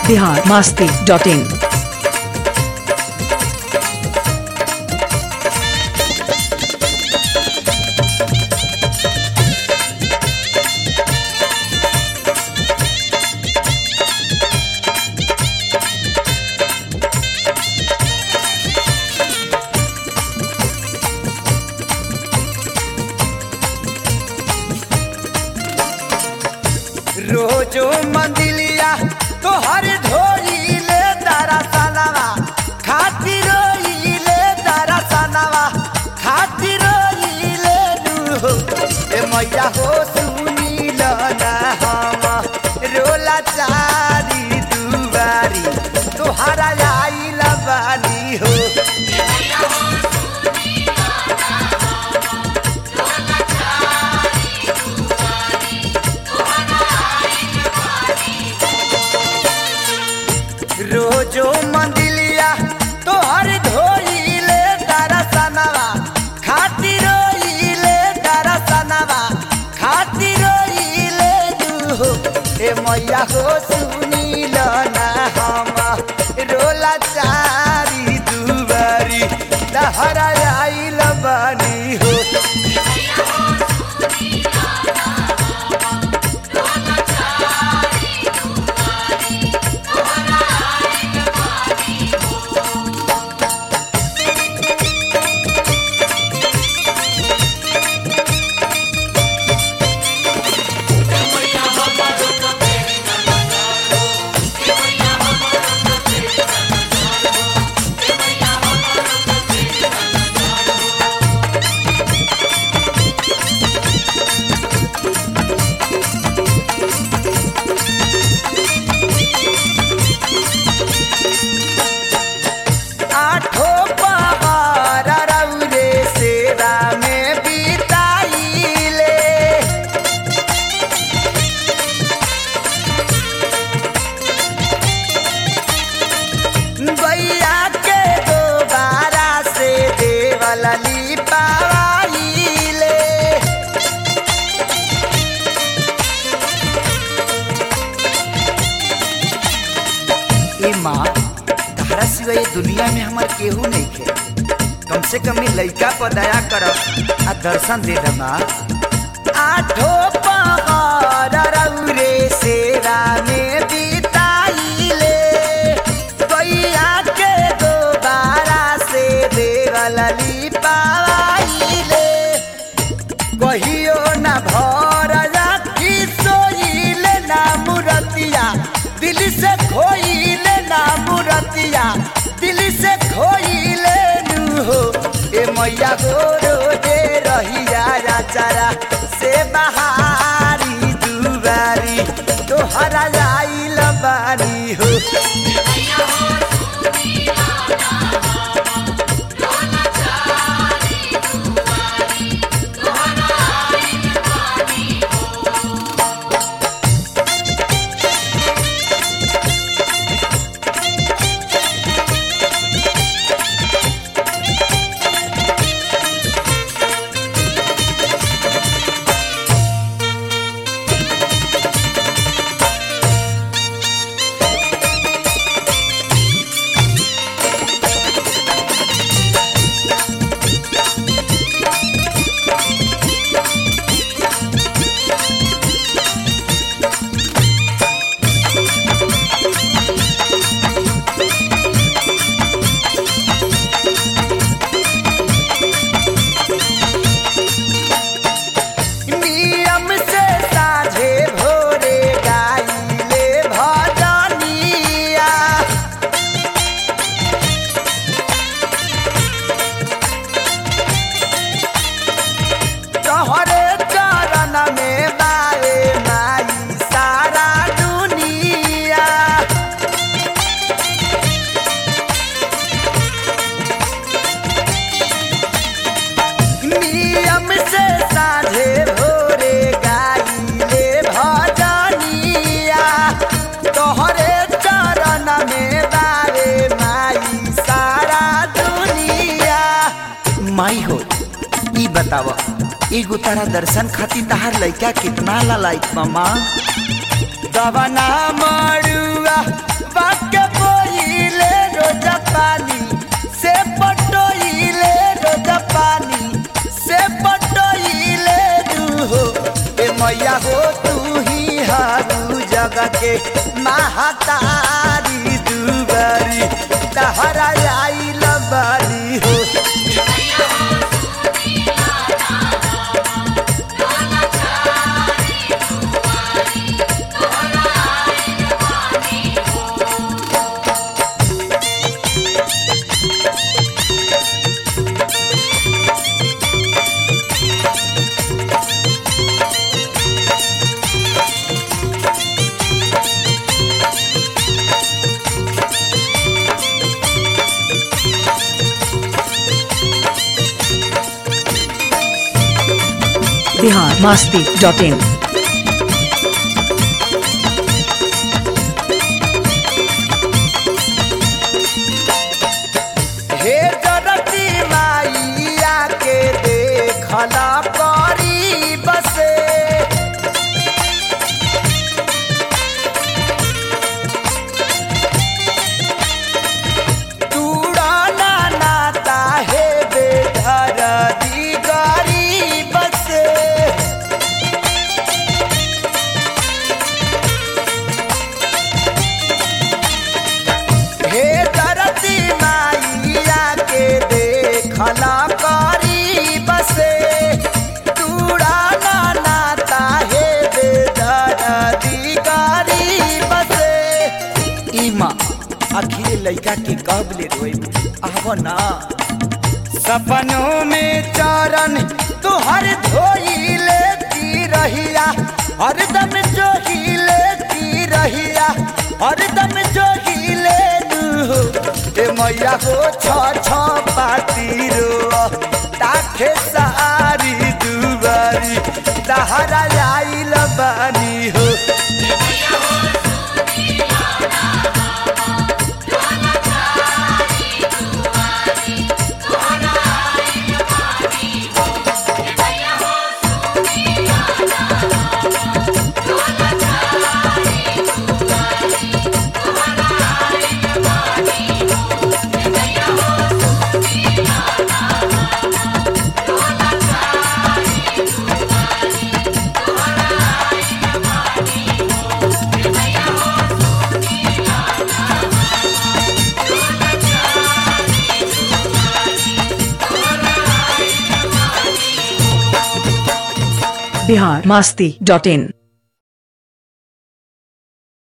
Bihar Masti dot in रोजो मंदिलिया तोहर ढोइले दरसनवा खातिर रोइले दरसनवा खातिर रोइले नु ए मैया हो सुनील ना हम रोला चारी दुवारी तोहरा आइल बानी हो रोजो मंदिलिया तोहर धोइले दरसनवा खातिर रोइले दरसनवा खातिर रोइले नु ए मैया हो सुनील ना हम रोला चारी दुबारी तहरा आइल बानी हो आठो पहर रौरे सेवा में बिताइले गैया के दोबारा से देवल लिपाइले ए माँ तहरा सिवा ये दुनिया में हमार केहू नहीं खे कम से कम ये लइका पर दया कर आ दर्शन दे दे माँ आठो पहर रौरे सेवा में बिताइले गैया के दोबारा से देवल लिपाइले कहियो न भर राखी सोइले ना मुरतिया दिल से खोइले ना मुरतिया दिल से खोइले नु हो ए मैया गोरो दे रहिया राचारा से बहारी दुबारी तोहरा आइल बानी हो नियम से साझे भोरे गाइले भजनिया तोहरे चरण में बाए माई सारा दुनिया नियम से साझे भोरे गाइले भजनिया तोहरे चरण में बारे माई सारा दुनिया माई हो ई बताव एगो तारा दर्शन खातिर तहार लइका कितना लालायत मामा दवना मड़ुआ पाके बोइले रोजा पानी से पटोइले रोजा पानी से पटोइले हो ए मैया हो तू ही हारू जगह के महातारी दुबारी तहरा आइल बारी हो बिहार मास्ती डॉट इन हे जरती माइया के देखला करी बसे तूड़ाना नाता हे बेधर दी गरीब से हे धरती माइया के देखला करी बसे तूड़ाना नाता हे बेदरदी करी बसे इमा आखिर लड़का के कब ले रोई आव ना सपनों में चरण तुहर धोई लेती रहिया हरदम जो ही लेती रहिया हरदम जो ही ले लू ए मैया हो छ छ पाती रो ताखे सारी दुबारी तहरा आइल बानी हो बिहार मास्ती डॉट इन